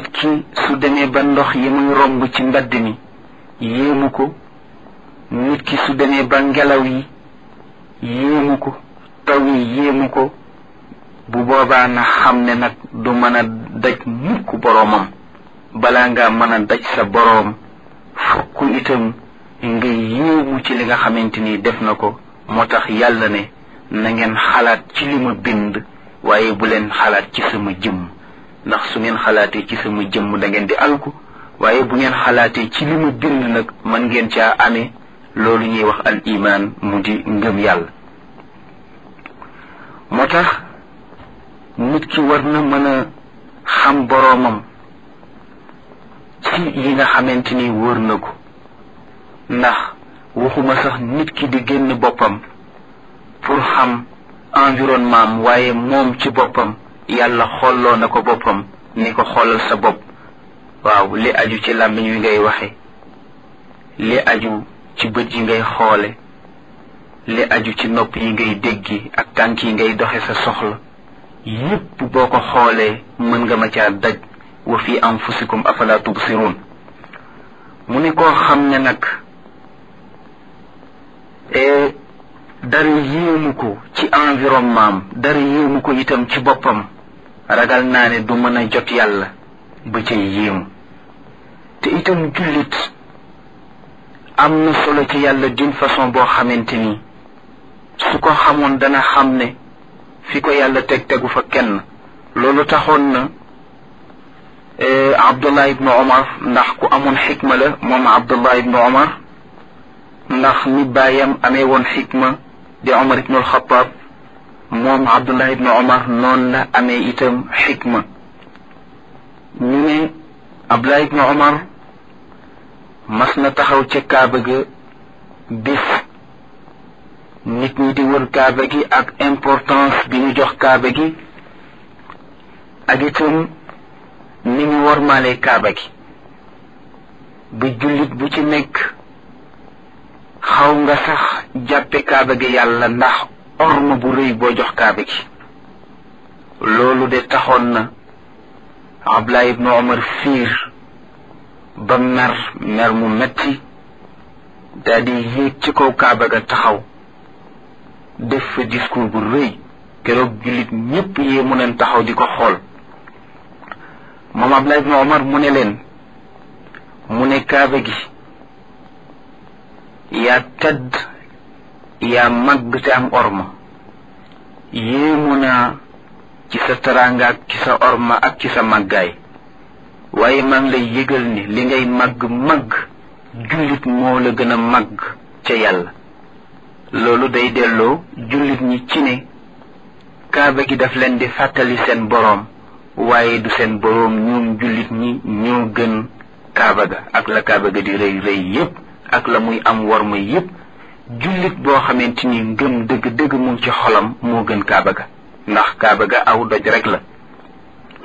nit ki su demee ba ndox yi muy romb ci mbedd mi yéemu ko nit ki su demee ba ngelaw yi yéemu ko taw yi yéemu ko bu boobaa na xam ne nag du mën a daj mukk boroomam balaa nga mën a daj sa boroom fokk itam nga yéemu ci li nga xamante ni def na ko moo tax yàlla ne na ngeen xalaat ci li ma bind waaye bu leen xalaat ci sama jëmm ndax su ngeen xalaatee ci sama jëmm da ngeen di alku waaye bu ngeen xalaatee ci li ma bind nag man ngeen caa amee loolu ñuy wax al iman mu di ngëm yàlla moo tax nit ki war na mën a xam boroomam ci yi nga xamante ni wóor na ko ndax waxuma sax nit ki di génn boppam pour xam environnement am waaye moom ci boppam yàlla xolloo na ko boppam ni ko xoolal sa bopp waaw li aju ci làmmiñ wi ngay waxe li aju ci bët yi ngay xoole li aju ci nopp yi ngay déggi ak tànk yi ngay doxe sa soxla yépp boo ko xoolee mën nga ma caa daj wa fi anfusikum afala tubsirun mu ne koo xam ne nag dara yéemu ko ci environnement am dara yéemu ko itam ci boppam ragal naa ne du mën a jot yàlla ba ca yéemu te itam jullit am na solo ci yàlla d'une façon boo xamante ni su ko xamoon dana xam ne fi ko yàlla teg tegu fa kenn loolu taxoon na abdullah ibnu omar ndax ku amoon xikma la moom abdullah ibnu omar ndax ni baayam amee woon xikma di omar ibnu alxataab moom abdullah ibnu omar noonu la amee itam xikma ñu ne abdullah ibnu omar mas na taxaw ca kaaba ga bis nit ñi di wër kaaba gi ak importance bi ñu jox kaaba gi ak itam ni ñu wormaalee kaaba gi ba jullit bu ci nekk xaw nga sax jàppe kaaba gi yàlla ndax orma bu rëy boo jox kaaba gi loolu de taxoon na Abdullah ibnu Omar fiir ba mer mer mu metti daal di yéeg ci kaw kaaba ga taxaw def fa discours bu rëy keroog jullit ñépp yee mu neen taxaw di ko xool moom Abdullah ibnu Omar mu ne leen mu ne kaaba gi yaa tedd yaa màgg te am orma yéemu naa ci sa taraanga ak ci sa orma ak ci sa màggaay waaye maa ngi lay yëgal ni li ngay màgg màgg jullit moo la gën a màgg ca yàlla loolu day delloo jullit ñi ci ne kaaba gi daf leen di fàttali seen boroom waaye du seen boroom ñoom jullit ñi ñoo gën kaaba ga ak la kaaba ga di rëy rëy yépp ak la muy am worma yépp jullit boo xamante ni ngëm dëgg dëgg mu ci xolam moo gën kaaba ga ndax kaaba ga aw doj rek la